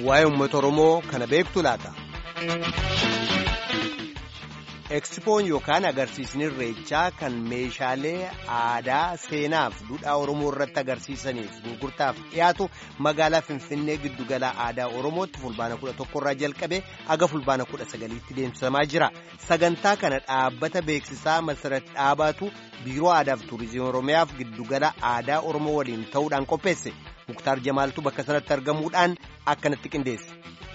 waa'ee uummata Oromoo kana beektu laata. Ekspoon yookaan agarsiisni irreechaa kan meeshaalee aadaa seenaaf duudhaa Oromoo irratti agarsiisaniif gurgurtaaf dhiyaatu magaalaa Finfinnee giddugala aadaa Oromootti fulbaana kudha tokkorraa jalqabee aga fulbaana kudha sagaliitti deemsifamaa jira. Sagantaa kana dhaabbata beeksisaa Masarat Dhaabaatu Biiroo Aadaaf Tuurizimii Oromiyaaf giddugala aadaa Oromoo waliin ta'uudhaan qopheesse. Muktaar Jamaaltu bakka sanatti argamuudhaan akkanatti qindeesse.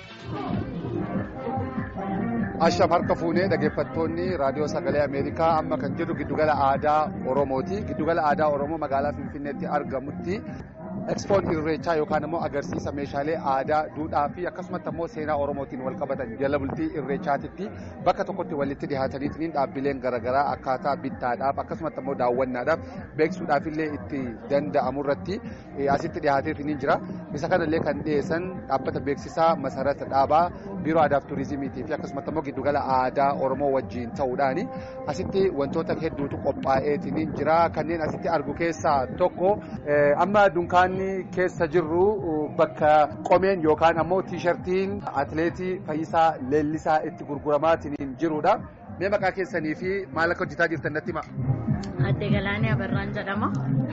Ashaf harka fuunee dhaggeeffattoonni raadiyoo sagalee Ameerikaa amma kan jiru giddugala aadaa Oromooti. Giddugala aadaa Oromoo magaalaa Finfinneetti argamutti Ekspoon irreechaa yookaan immoo agarsiisa meeshaalee aadaa, duudhaa fi akkasumas immoo seenaa Oromootiin wal qabatan jala bultii irreechaatitti bakka tokkotti walitti dhihaataniitiin dhaabbileen garaagaraa akkaataa bittaadhaaf akkasumas immoo daawwannaadhaaf beeksisuudhaaf illee itti danda'amu irratti asitti dhihaateetiin jira. Isa kanallee kan dhiyeessan dhaabbata beeksisaa Masarata Dhaabaa Biiroo Aadaaf Turizimiitii fi akkasumas immoo giddugala aadaa Oromoo wajjin ta'uudhaani asitti wantoota hedduutu qophaa'eetiin jira. Kanneen asitti argu keessaa tokko amma dunkaanni keessa jirru bakka qomeen yookaan ammoo tiishartiin atileetii Fayyisaa Leellisaa itti gurguramaatiin jirudha. Mee maqaa keessanii fi maal akka hojjetaa jirtan natti hima. Adde Galaanee Abarraan jedhama.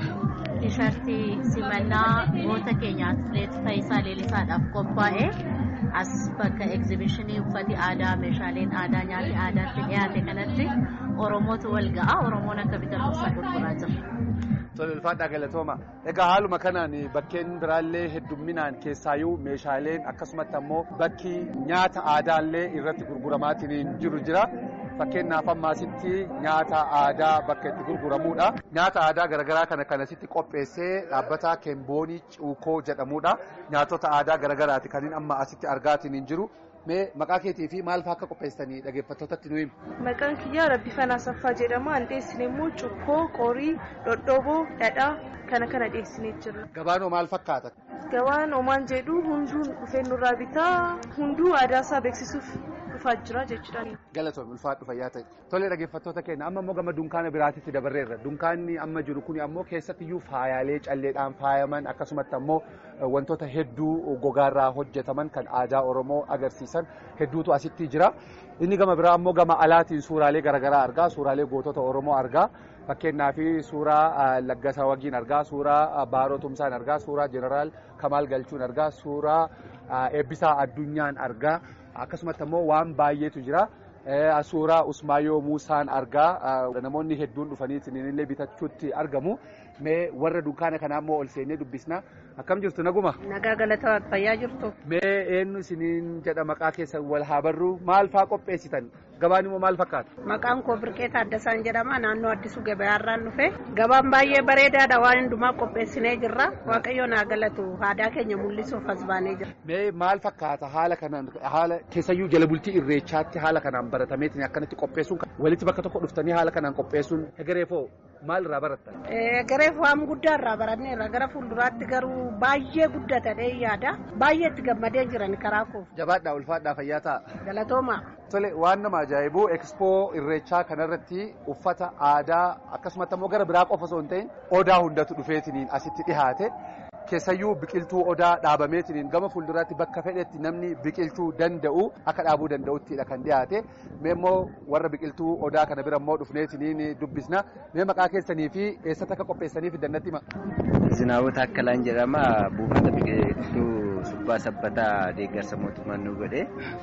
Tiishartii simannaa goota keenya atileet Fayyisaa Leellisaadhaaf qophaa'e as bakka egzibishinii uffati aadaa meeshaaleen aadaa nyaati aadaatti dhiyaate kanatti Oromootu wal ga'a. Oromoon akka bitatuuf gurguraa jira. Tole ulfaadhaa galatooma. Egaa haaluma kanaan bakkeen biraallee heddumminaan keessaayyuu meeshaaleen akkasumatti ammoo bakki nyaata aadaallee irratti gurguramaatiin jiru jira. Fakkeenyaaf ammaasitti nyaata aadaa bakka itti gurguramudha. Nyaata aadaa garaagaraa kana kan asitti qopheessee dhaabbata Keemboonii Cuukoo jedhamudha. Nyaatota aadaa garaagaraati kan amma asitti argaatiin jiru. Mee maqaa keetii fi maal fa'aa akka qopheessanii dhaggeeffattootatti nu himu? Maqaan kiyyaa Rabbifan Asaffaa jedhama. An dhiyeessine immoo cuukkoo, qorii, dhodhoboo, dhadhaa kana kana dhiyeessinee jirra. Gabaan maal fakkaata? Gabaan omaan jedhu hunduun dhufee nurraa bitaa hunduu aadaa isaa beeksisuuf dhufaa jira jechuudha. Galatoon ulfaadhu fayyaa ta'e. Tole dhaggeeffattoota keenya amma immoo gama dunkaana biraatitti dabarreerra. Dunkaanni amma jiru kun ammoo keessattiyyuu faayaalee calleedhaan faayaman akkasumatti ammoo wantoota hedduu gogaarraa hojjetaman kan aadaa Oromoo agarsiisan hedduutu asitti jira. Inni gama biraa ammoo gama alaatiin suuraalee garaagaraa argaa. Suuraalee gootota Oromoo argaa. Fakkeenyaaf suuraa Laggasaa Wagiin argaa, suuraa Baaroo Tumsaan argaa, suuraa Jeneraal Kamaal Galchuun argaa, suuraa Eebbisaa Addunyaan argaa. Akkasumatti ammoo waan baay'eetu jira. Suuraa Usmaayoo Muusaan argaa. Namoonni hedduun dhufanii illee bitachuutti argamu. Mee warra dunkaana kanaa immoo ol seennee dubbisna. Akkam jirtu naguma? Nagaa galataa fayyaa jirtu. Mee eenyu isiniin jedha maqaa keessan wal haa barru maal fa'aa qopheessitan? Gabaan immoo maal fakkaata? Maqaan koo Birqee Taaddasaan jedhama. Naannoo Addisuu Gabayaarraan dhufe. Gabaan baay'ee bareedaadha waan hundumaa qopheessinee jirra. Waaqayyo naa galatu aadaa keenya mul'isuuf as baanee jira. Mee maal fakkaata haala kanaan haala keessayyuu jala bultii irreechaatti haala kanaan baratameetiin akkanatti qopheessuun walitti bakka tokko dhuftanii haala kanaan qopheessuun egereefoo maal irraa barattan? Egereef waan guddaa irraa baranneerra gara fuulduraatti garuu baay'ee guddatadhee yaada. Baay'ee itti gammadee jiran karaa koo. Jabaadhaa ulfaadhaa fayyaa ta'a. Galatooma. Tole waan nama ajaa'ibu ekspoo irreechaa kanarratti uffata aadaa akkasumas immoo gara biraa qofa osoo hin ta'in odaa hundatu dhufeetiniin asitti dhihaate. Keessayyuu biqiltuu odaa dhaabameetiniin gama fuulduraatti bakka fedhetti namni biqilchuu danda'u akka dhaabuu danda'uttidha kan dhiyaate. Mee immoo warra biqiltuu odaa kana bira immoo dhufneetiniin dubbisna. Mee maqaa keessanii fi eessatti akka qopheessaniif dannatti hima. Zinaawota Akkalaan jedhama. Buufata biqiltuu subbaa sabbataa deeggarsa mootummaan nu godhe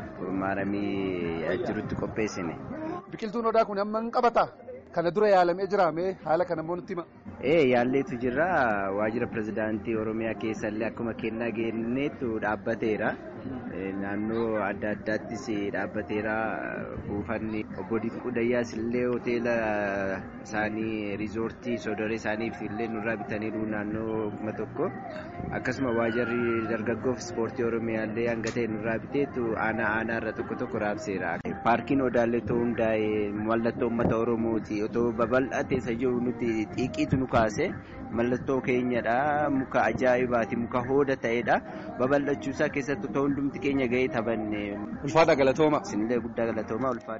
maaramii jirutti qopheessine. Biqiltuun odaa kun amma hin qabata. Kana dura yaalamee jiraame haala kana immoo nutti hima. Ee yaalleetu jira waajjira pirezidaantii Oromiyaa keessallee akkuma kennaa kenneetu dhaabbateera. Naannoo adda addaattis dhaabbateera buufanni obbo Dinquu Dayyaas illee hoteela isaanii riizoortii sodoree isaaniif illee nurraa bitaniiru naannoo kuma tokko akkasuma waajjirri dargaggoof ispoortii Oromiyaa illee hanga ta'e nurraa biteetu aanaa aanaa irra tokko tokko raabseera. Paarkiin Odaallee ta'uu hundaa'e mallattoo uummata Oromooti otoo babal'atee isa jiru nuti xiiqiitu nu kaase mallattoo keenyadha muka ajaa'ibaati muka hooda ta'edha babal'achuusaa keessatti otoo hundumti keenya gahee taphanne. Ulfaadha galatooma. Isinillee guddaa galatooma ulfaadha.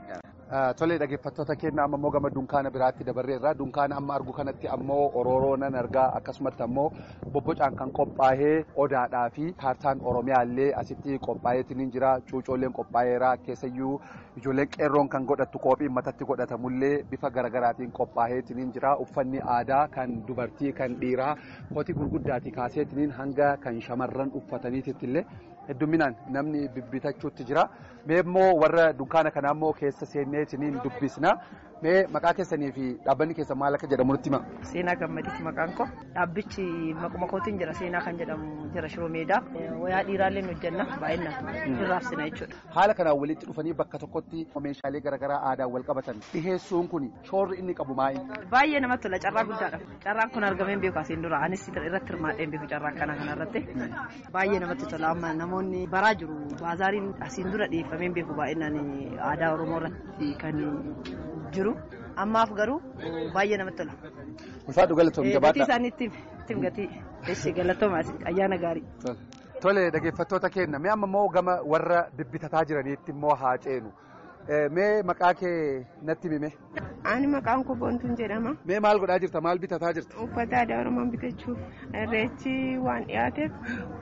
Tolee dhaggeeffattoota keenya amma immoo gama dunkaana biraatti dabarreerra. Dunkaana amma argu kanatti ammoo orooroo nan argaa akkasumatti ammoo bobbocaan kan qophaa'ee odaadhaa fi kaartaan oromiyaa illee asitti qophaa'eetiin jira. Cuucoolleen qophaa'eera keessayyuu ijoolleen qeerroon kan godhattu qophiin matatti godhatamullee bifa garaagaraatiin qophaa'eetiin jira. Uffanni aadaa kan dubartii kan dhiiraa kootii gurguddaatii kaaseetiin hanga kan shamarran uffataniititti illee hedduminaan namni bibbitachuutti jira. Mee immoo warra dunkaana kanaa immoo keessa seenneetiniin dubbisna. Mee maqaa keessanii fi dhaabbanni keessan maal akka jedhamu nutti hima. Seenaa gammadiiti maqaan koo. Dhaabbichi maquma kootiin jira seenaa kan jedhamu jira shiroo meedaa. Wayaa dhiiraallee nu hojjenna baay'inaan irraabsina jechuudha. Haala kanaan walitti dhufanii bakka tokkotti meeshaalee garaagaraa aadaan wal qabatan dhiheessuun kun shoorri inni qabu maali? Baay'ee namatti tola carraa guddaadha. Carraan kun argamee beeku asiin dura anis irratti hirmaadhee beeku carraa kana kanarratti. Baay'ee namatti tola amma namoonni baraa jiru baazaariin asiin dura dhiyeeffamee beeku baay'inaan aadaa Oromoo irratti kan jiru. Ammaaf garuu baay'ee namatti tola. Ulfaadhu galatoom jabaadha. Gatii isaaniitti ittiin gatii eessi galatoomaa ayyaana gaarii. Tole dhaggeeffattoota keenya mee amma immoo gama warra bibbitataa jiraniitti immoo haa ceenu. Mee maqaa kee natti himi. Ani maqaan koo Boontuun jedhama. Mee maal godhaa jirta? Maal bitataa jirta? Uffata aadaa Oromoo bitachuuf irreechi waan dhiyaateef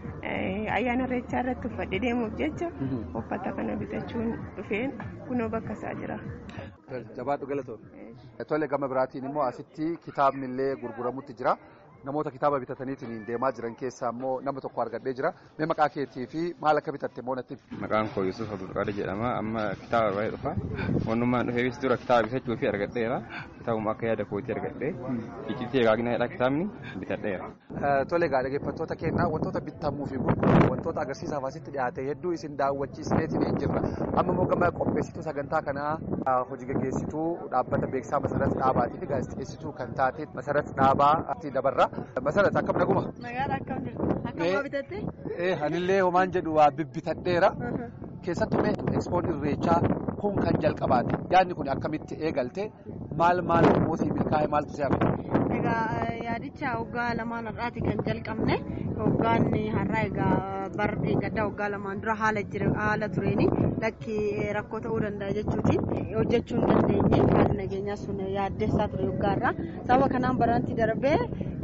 ayyaana irreechaa irratti uffadhe deemuuf jecha uffata kana bitachuun dhufeen kunoo bakka isaa jira. Jabaadhu galatoom. Tole gama biraatiin immoo asitti kitaabni illee gurguramutti jira. Namoota kitaaba bitataniitiin deemaa jiran keessaa immoo nama tokko argadhee jira. Mee maqaa keetii fi maal akka bitatte immoo natti Maqaan koo Yusuf Abdulqaadir jedhama. Amma kitaaba baay'ee dhufa. Wannummaan dhufeefis dura kitaaba bitachuu fi argadheera. Kitaabuma akka yaada kootii argadhee. Iccitii egaaginaadha kitaabni bitadheera. Tole egaa dhaggeeffattoota keenyaa wantoota bitamuu fi gurguramu wantoota agarsiisaaf asitti dhiyaate hedduu isin daawwachiisneetiin jirra. Amma immoo gama qopheessituu sagantaa kanaa hojii gaggeessituu dhaabbata beeksisaa masarat dhaabaatii fi gaazexeessituu kan taate masarat dhaabaatti dabarra. Masarat akkam naguma? Magaalaa akkam jirtu? Akkam bitatte? Anillee homaan jedhu waa bibbitadheera. Keessattuu mee ekspoon irreechaa kun kan jalqabaate yaadni kun akkamitti eegalte maal maal mootii milkaa'e maaltu si hafe? Egaa yaadicha waggaa lamaan har'aati kan jalqabne waggaan har'aa egaa bar gaddaa waggaa lamaan dura haala haala tureeni lakki rakkoo ta'uu danda'a jechuutiin hojjechuu hin dandeenye haalli nageenyaa sun yaaddessaa ture waggaarraa sababa kanaan baranti darbee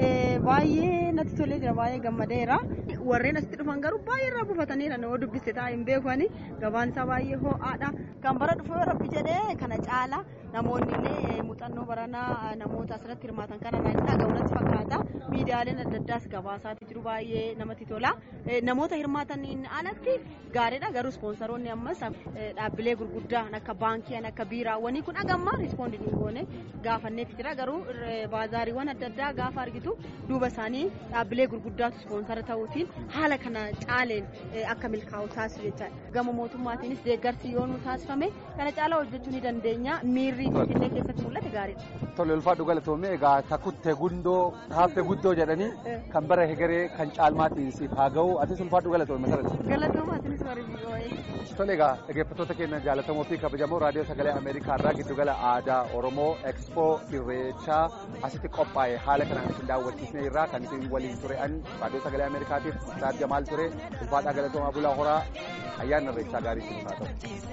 baay'ee natti tolee jira baay'ee gammadeera warreen asitti dhufan garuu baay'ee irraa buufataniira nama dubbiste ta'a hin beekani gabaan isaa baay'ee ho'aadha kan bara dhufee rabbi jedhee kana caala namoonni illee muuxannoo baranaa namoota asirratti hirmaatan kanarraa hin dhagahu natti fakkaata miidiyaaleen adda addaas gabaasaatti jiru baay'ee namatti tola namoota hirmaataniin alatti gaariidha garuu ispoonsaroonni ammas dhaabbilee gurguddaa akka baankii akka biiraawwanii kun agamma rispoondii hin goone gaafanneetti jira garuu baazaariiwwan adda addaa gaafa argitu duuba isaanii dhaabbilee gurguddaatu ispoonsara ta'uutiin haala kana caaleen akka milkaa'u taasisu jechaadha gama mootummaatiinis deeggarsi yoo nu taasifame kana caalaa hojjechuu ni dandeenya miirri finfinnee keessatti mul'ate gaariidha. Tole ulfaadhu galatoomee egaa kakutte gundoo hafte guddoo jedhanii kan bara hegeree kan caalmaatiin siif haa ga'u atis ulfaadhu galatoome masarratti. Galatooma atinis warri Tole egaa dhaggeeffattoota keenya jaalatamoo fi kabajamoo raadiyoo sagalee Ameerikaa irraa giddugala aadaa Oromoo Expo Irreechaa asitti qophaa'e haala kanaan isin daawwachiisnee irraa kan isin waliin ture an raadiyoo sagalee Ameerikaatiif Saad Jamaal ture ulfaadhaa galatoomaa bulaa horaa ayyaana irreechaa gaarii isin haa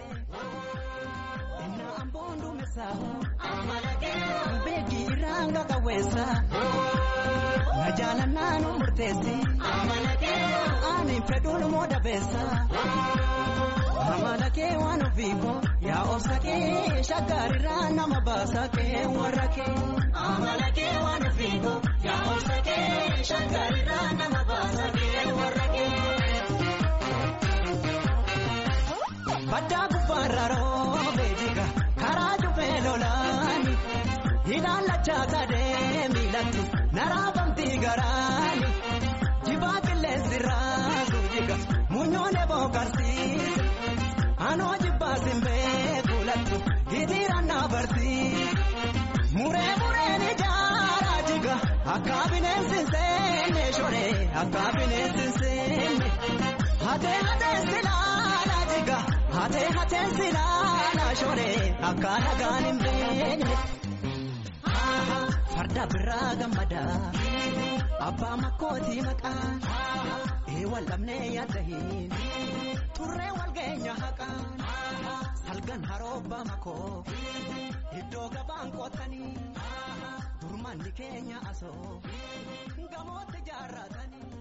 ta'u. Beekii irraan qawweessa na jaalannaan murteessi ani fedhuun moo dabeessa amala kee waan ofiiko yaa obsa kee shaggaarirraa nama baasa kee warra kee amala kee waan ofiiko yaa obsa kee shaggaarirraa nama baasa kee warra kee. Baddaa gubbaarra roobee jiga karaa jubee lolaani ilaalachaa sadee miilatti naraafamti garaani jibaa qilleensi raasu jiga munyoone bookarsiise anoo jibbaa simbee kuulattu hitiirannaa barsiise muree mureen ijaaraa jiga akka bineensi hin seenne shoree akka bineensi hin seenne hatee hatee silaalaa jiga. Hatee hatee silaalaa shoree akka nagaan hin beekne. Farda biraa gammadaa abbaa makkootii maqaa ee wal dhabnee yaadda hin turree wal geenya haqaa. argan haroobbaa makoo iddoo gabaan qootanii durmanni keenya asoo gamootti jaarratanii.